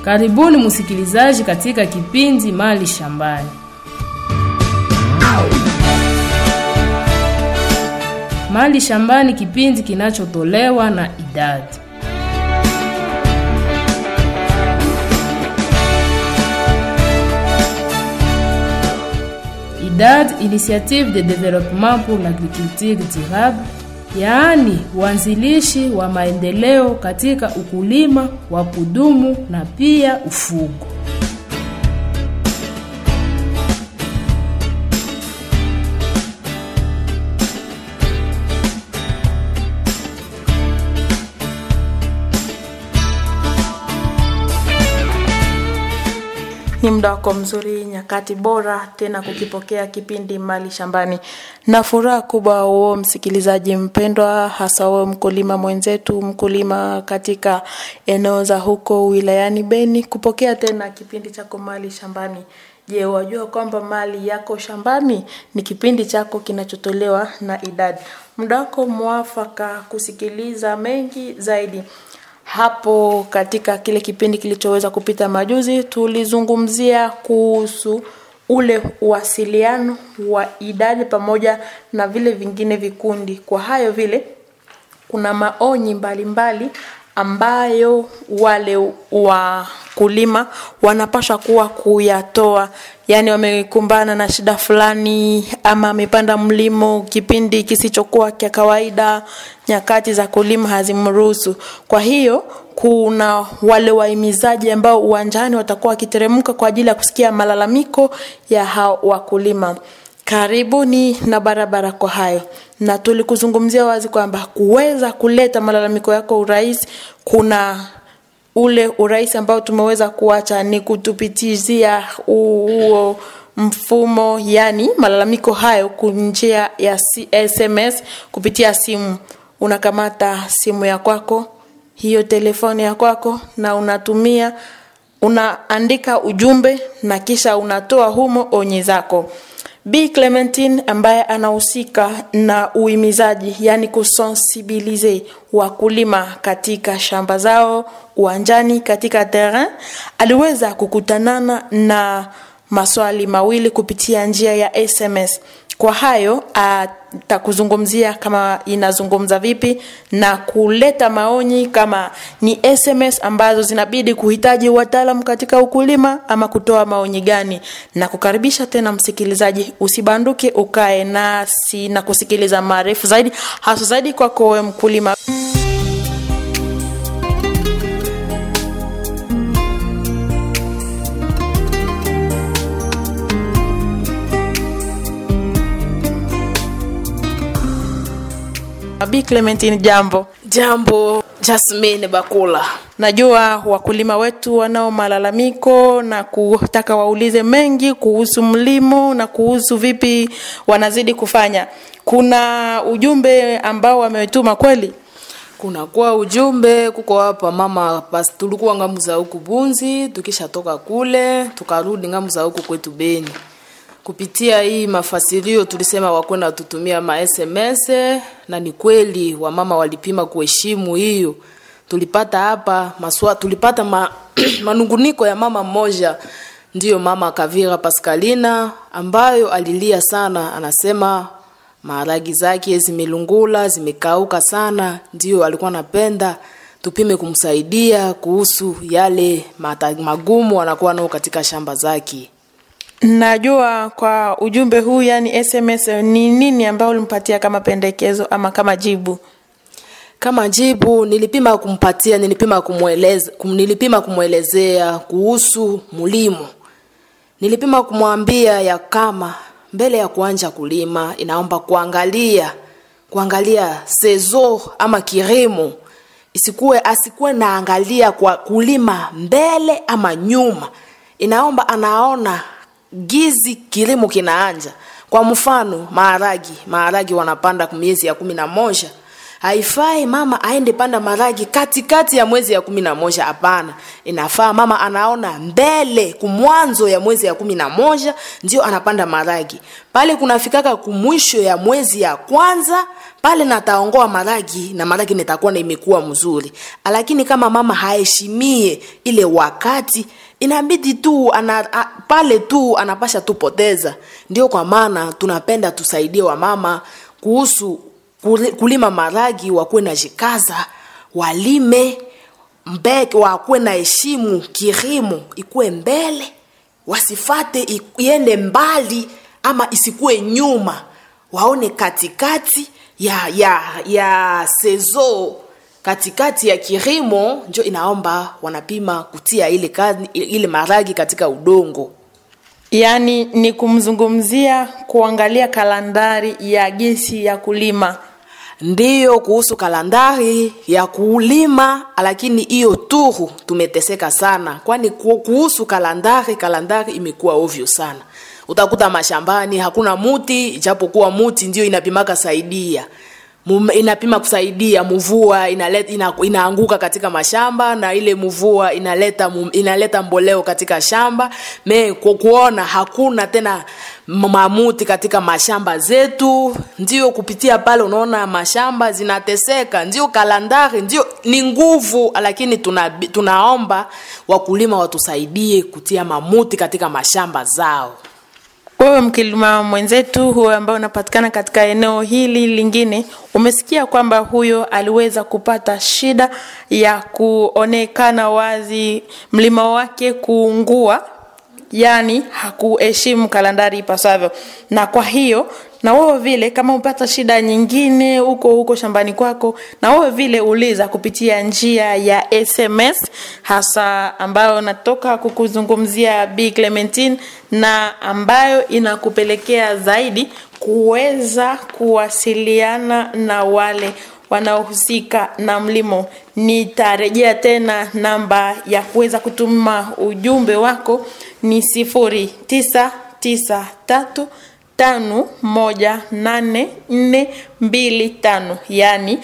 Karibuni msikilizaji katika kipindi Mali Shambani. Mali Shambani, kipindi kinachotolewa na idadi IDAD, Initiative de Développement pour l'Agriculture Durable, yaani uanzilishi wa maendeleo katika ukulima wa kudumu na pia ufugo. Ni muda wako mzuri, nyakati bora tena kukipokea kipindi Mali Shambani, na furaha kubwa huo msikilizaji mpendwa, hasa wewe mkulima mwenzetu, mkulima katika eneo za huko wilayani Beni, kupokea tena kipindi chako Mali Shambani. Je, wajua kwamba mali yako shambani? Ni kipindi chako kinachotolewa na idadi. Muda wako mwafaka kusikiliza mengi zaidi hapo katika kile kipindi kilichoweza kupita majuzi tulizungumzia kuhusu ule uwasiliano wa idadi pamoja na vile vingine vikundi kwa hayo vile kuna maonyi mbalimbali mbali ambayo wale wakulima wanapaswa kuwa kuyatoa yaani wamekumbana na shida fulani ama amepanda mlimo kipindi kisichokuwa cha kawaida nyakati za kulima hazimruhusu kwa hiyo kuna wale wahimizaji ambao uwanjani watakuwa wakiteremka kwa ajili ya kusikia malalamiko ya hao wakulima karibuni na barabara kwa hayo na tulikuzungumzia wazi kwamba kuweza kuleta malalamiko yako urahisi kuna ule urahisi ambao tumeweza kuacha ni kutupitizia huo mfumo yani malalamiko hayo njia ya sms kupitia simu unakamata simu ya kwako hiyo telefoni ya kwako na unatumia unaandika ujumbe na kisha unatoa humo onyi zako b clementine ambaye anahusika na uhimizaji yani kusensibilize wakulima katika shamba zao uwanjani katika terrain aliweza kukutanana na maswali mawili kupitia njia ya sms kwa hayo atakuzungumzia kama inazungumza vipi na kuleta maonyi kama ni sms ambazo zinabidi kuhitaji wataalam katika ukulima ama kutoa maonyi gani na kukaribisha tena msikilizaji usibanduke ukae nasi na kusikiliza maarifu zaidi hasa zaidi kwako wewe mkulima Bi Clementine, jambo. Jambo Jasmine Bakula. Najua wakulima wetu wanao malalamiko na kutaka waulize mengi kuhusu mlimo na kuhusu vipi wanazidi kufanya. Kuna ujumbe ambao wametuma kweli? Kunakuwa ujumbe kuko hapa mama, basi tulikuwa ngamu za huku Bunzi, tukishatoka kule tukarudi ngamu za huku kwetu Beni kupitia hii mafasirio tulisema wakwenda tutumia ma SMS na ni kweli wamama walipima kuheshimu hiyo. Tulipata hapa maswa, tulipata ma, manunguniko ya mama mmoja ndiyo mama Kavira Pascalina ambayo alilia sana, anasema maharagi zake zimelungula zimekauka sana, ndiyo alikuwa anapenda tupime kumsaidia kuhusu yale mata, magumu anakuwa nao katika shamba zake. Najua kwa ujumbe huu yani SMS ni nini ambao ulimpatia kama pendekezo ama kama jibu? Kama jibu nilipima kumpatia, nilipima kumweleza, kum, nilipima kumwelezea kuhusu mlimo. Nilipima kumwambia ya kama mbele ya kuanja kulima inaomba kuangalia kuangalia sezo ama kirimo isikuwe asikuwe naangalia kwa kulima mbele ama nyuma inaomba anaona gizi kilimo kinaanja kwa mfano maharagi maharagi wanapanda miezi ya kumi na moja haifai mama aende panda maragi katikati ya mwezi ya kumi na moja hapana inafaa mama anaona mbele kumwanzo ya mwezi ya kumi na moja ndio anapanda maragi pale kunafikaka kumwisho ya mwezi ya kwanza pale nataongoa maragi na maragi nitakuwa na imekuwa mzuri lakini kama mama haheshimie ile wakati inabidi tu ana, a, pale tu anapasha tupoteza ndio kwa maana tunapenda tusaidie wamama kuhusu kuli- kulima maragi wakuwe na jikaza walime mbeke wakuwe na heshimu kirimo ikuwe mbele wasifate i- iende mbali ama isikuwe nyuma waone katikati ya ya ya sezo katikati ya kirimo njo inaomba wanapima kutia ile, kazi, ile maragi katika udongo yaani ni kumzungumzia kuangalia kalandari ya jinsi ya kulima ndiyo kuhusu kalandari ya kulima lakini hiyo turu tumeteseka sana kwani ku- kuhusu kalandari kalandari imekuwa ovyo sana utakuta mashambani hakuna muti ijapokuwa muti ndio inapimaka saidia Mum- inapima kusaidia mvua inaleta, ina, inaanguka katika mashamba na ile mvua inaleta mum- inaleta mboleo katika shamba me ku- kuona hakuna tena m- mamuti katika mashamba zetu ndio kupitia pale unaona mashamba zinateseka ndio kalandari ndio ni nguvu lakini tuna, tunaomba wakulima watusaidie kutia mamuti katika mashamba zao wewe mkulima mwenzetu huyo ambaye unapatikana katika eneo hili lingine umesikia kwamba huyo aliweza kupata shida ya kuonekana wazi mlima wake kuungua yaani hakuheshimu kalandari ipasavyo na kwa hiyo na wewe vile kama upata shida nyingine huko huko shambani kwako na wewe vile uliza kupitia njia ya sms hasa ambayo natoka kukuzungumzia b clementine na ambayo inakupelekea zaidi kuweza kuwasiliana na wale wanaohusika na mlimo nitarejea tena namba ya kuweza kutuma ujumbe wako ni sifuri tisa tisa tatu tano moja nane nne mbili tano yani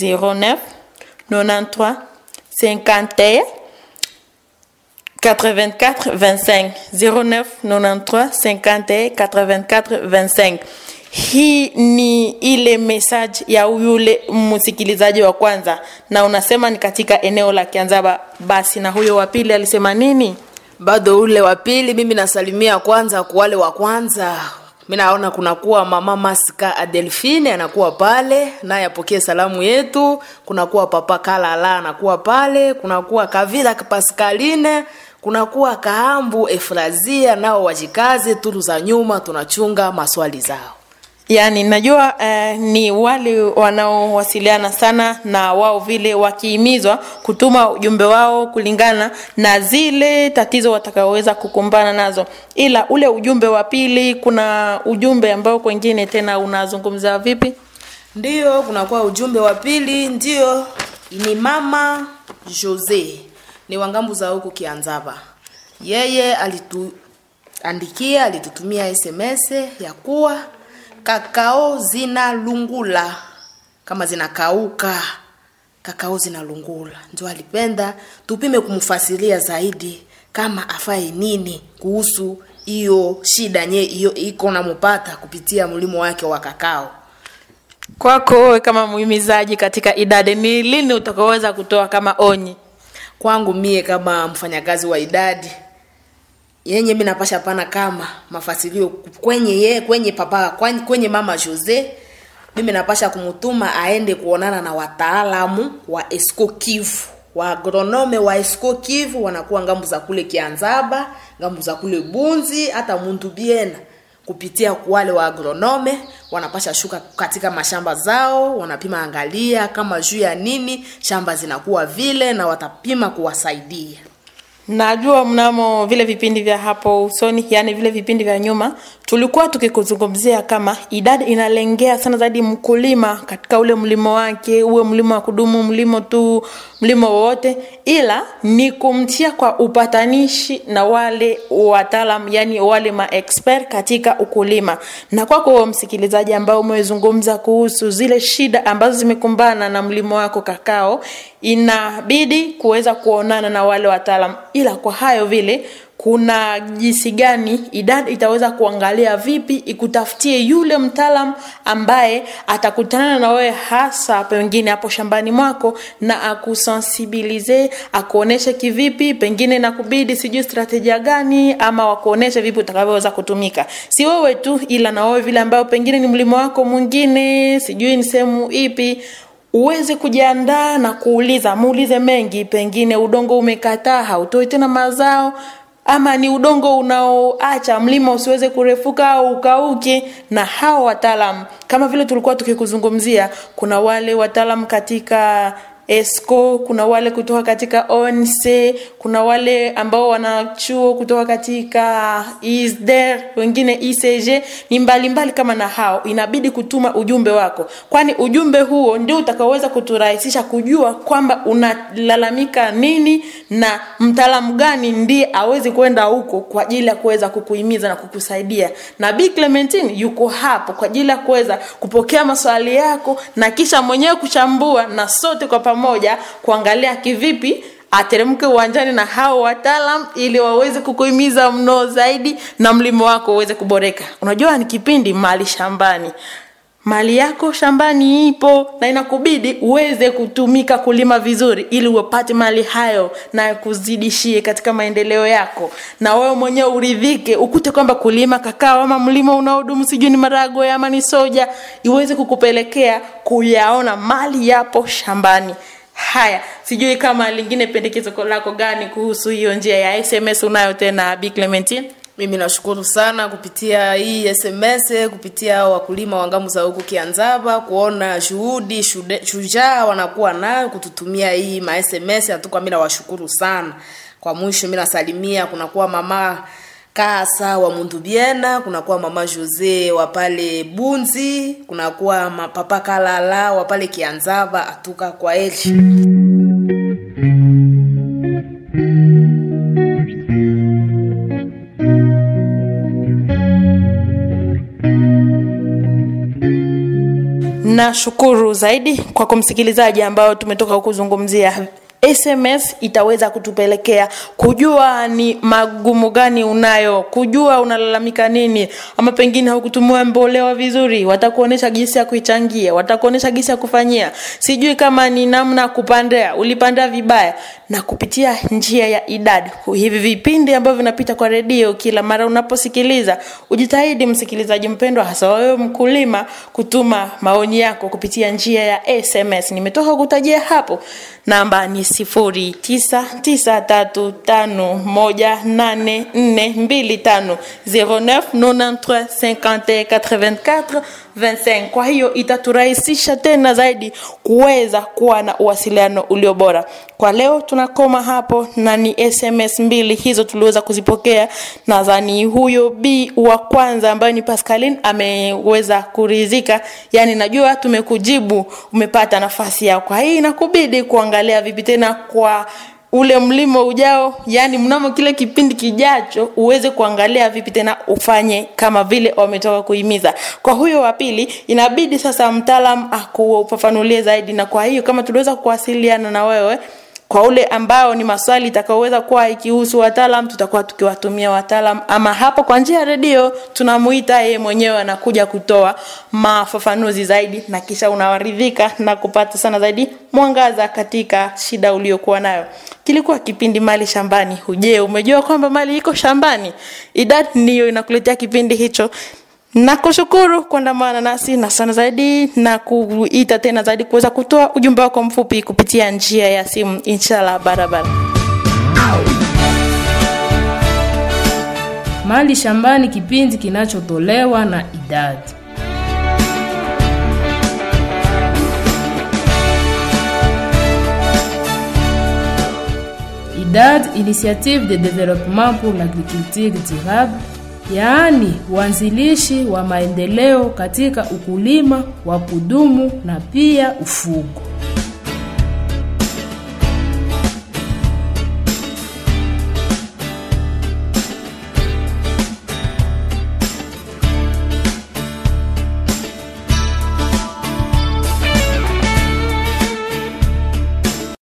09 93 51 84 25 09 93 51 84 25 hii ni ile message ya yule msikilizaji wa kwanza na unasema ni katika eneo la kianzaba basi na huyo wa pili alisema nini bado ule wa pili mimi nasalimia kwanza kwa wale wa kwanza mi naona kunakuwa mama maska adelfine anakuwa pale naye apokee salamu yetu kunakuwa papa kalala anakuwa pale kunakuwa kavila paskaline kunakuwa kaambu efrazia nao wajikaze tulu za nyuma tunachunga maswali zao yaani najua eh, ni wale wanaowasiliana sana na wao vile wakihimizwa kutuma ujumbe wao kulingana na zile tatizo watakaoweza kukumbana nazo ila ule ujumbe wa pili kuna ujumbe ambao kwengine tena unazungumza vipi ndiyo kunakuwa ujumbe wa pili ndiyo ni mama jose ni wangambu za huku kianzaba yeye alituandikia alitutumia sms ya kuwa kakao zinalungula kama zinakauka kakao zinalungula ndio alipenda tupime kumfasiria zaidi kama afae nini kuhusu hiyo shida nye hiyo iko namupata kupitia mlimo wake wa kakao kwako wewe kama muhimizaji katika idadi ni lini utakaoweza kutoa kama onyi kwangu mie kama mfanyakazi wa idadi yenye mi napasha pana kama mafasilio kwenye ye kwenye papa kwenye, kwenye mama jose mimi napasha kumutuma aende kuonana na wataalamu wa esco kivu wa agronome wa esco kivu wanakuwa ngambu za kule kianzaba ngambu za kule bunzi hata muntu biena kupitia wale wa agronome wanapasha shuka katika mashamba zao wanapima angalia kama juu ya nini shamba zinakuwa vile na watapima kuwasaidia najua mnamo vile vipindi vya hapo usoni yani vile vipindi vya nyuma tulikuwa tukikuzungumzia kama idadi inalengea sana zaidi mkulima katika ule mlimo wake uwe mlimo wa kudumu mlimo tu mlimo wowote ila ni kumtia kwa upatanishi na wale wataalam yani wale maexpert katika ukulima na kwako kwa msikilizaji ambao umezungumza kuhusu zile shida ambazo zimekumbana na mlimo wako kakao inabidi kuweza kuonana na wale wataalam ila kwa hayo vile kuna jinsi gani idadi itaweza kuangalia vipi ikutafutie yule mtaalam ambaye atakutana na wewe hasa pengine hapo shambani mwako na akusensibilize akuoneshe kivipi pengine nakubidi sijui strategia gani ama wakuoneshe vipi utakavyoweza kutumika si wewe tu ila na wewe vile ambayo pengine ni mlimo wako mwingine sijui ni sehemu ipi uweze kujiandaa na kuuliza muulize mengi pengine udongo umekataa hautoi tena mazao ama ni udongo unaoacha mlima usiweze kurefuka au ukauke na hao wataalam kama vile tulikuwa tukikuzungumzia kuna wale wataalam katika esco kuna wale kutoka katika onc kuna wale ambao wana chuo kutoka katika isder wengine icg ni mbalimbali mbali kama na hao inabidi kutuma ujumbe wako kwani ujumbe huo ndio utakaoweza kuturahisisha kujua kwamba unalalamika nini na mtaalamu gani ndiye awezi kwenda huko kwa ajili ya kuweza kukuhimiza na kukusaidia na b clementine yuko hapo kwa ajili ya kuweza kupokea maswali yako na kisha mwenyewe kuchambua na sote kwa pamoja kuangalia kivipi ateremke uwanjani na hao wataalam ili waweze kukuhimiza mno zaidi na mlimo wako uweze kuboreka unajua ni kipindi mali shambani mali yako shambani ipo na inakubidi uweze kutumika kulima vizuri ili upate mali hayo na kuzidishie katika maendeleo yako na wewe mwenyewe uridhike ukute kwamba kulima kakao ama mlima unaodumu sijui ni maragwe ama ni soja iweze kukupelekea kuyaona mali yapo shambani haya sijui kama lingine pendekezo lako gani kuhusu hiyo njia ya sms unayo tena b clementine mimi nashukuru sana kupitia hii sms kupitia wakulima wa ngamu za huku kianzaba kuona shuhudi shude- shujaa wanakuwa nayo kututumia hii ma sms hatuka mi nawashukuru sana kwa mwisho mi nasalimia kunakuwa mama kasa wa mundubiena kunakuwa mama jose wa pale bunzi kunakuwa ma- papa kalala wa pale kianzaba atuka kwa eli nashukuru zaidi kwa kumsikilizaji ambao tumetoka kuzungumzia sms itaweza kutupelekea kujua ni magumu gani unayo kujua unalalamika nini ama pengine haukutumia mbolewa vizuri watakuonyesha jinsi ya kuichangia watakuonyesha jinsi ya kufanyia sijui kama ni namna ya kupandia ulipandia vibaya na kupitia njia ya idadi hivi vipindi ambavyo vinapita kwa redio kila mara unaposikiliza ujitahidi msikilizaji mpendwa hasa wewe mkulima kutuma maoni yako kupitia njia ya sms nimetoka kutajia hapo namba ni sifuri tisa tisa tatu tano moja nane nne mbili tano 09 93 51 84 25 kwa hiyo itaturahisisha tena zaidi kuweza kuwa na uwasiliano ulio bora kwa leo tunakoma hapo na ni sms mbili hizo tuliweza kuzipokea nadhani huyo b wa kwanza ambayo ni pascalin ameweza kuridhika yani najua tumekujibu umepata nafasi yao kwa hii inakubidi kuangalia vipi tena kwa ule mlimo ujao yani mnamo kile kipindi kijacho uweze kuangalia vipi tena ufanye kama vile wametoka kuhimiza kwa huyo wa pili inabidi sasa mtaalam akuufafanulie zaidi na kwa hiyo kama tuliweza kuwasiliana na wewe kwa ule ambao ni maswali itakaoweza kuwa ikihusu wataalam tutakuwa tukiwatumia wataalam ama hapo kwa njia ya redio tunamuita yeye mwenyewe anakuja kutoa mafafanuzi zaidi na kisha unawaridhika na kupata sana zaidi mwangaza katika shida uliokuwa nayo kilikuwa kipindi mali shambani je umejua kwamba mali iko shambani idad ndiyo inakuletea kipindi hicho nakushukuru kuandamana nasi na sana zaidi na kuita tena zaidi kuweza kutoa ujumbe wako mfupi kupitia njia ya simu inshallah barabara Mali Shambani, kipindi kinachotolewa na idadi IDAD, Initiative de développement pour l'agriculture durable, yaani uanzilishi wa maendeleo katika ukulima wa kudumu na pia ufugo.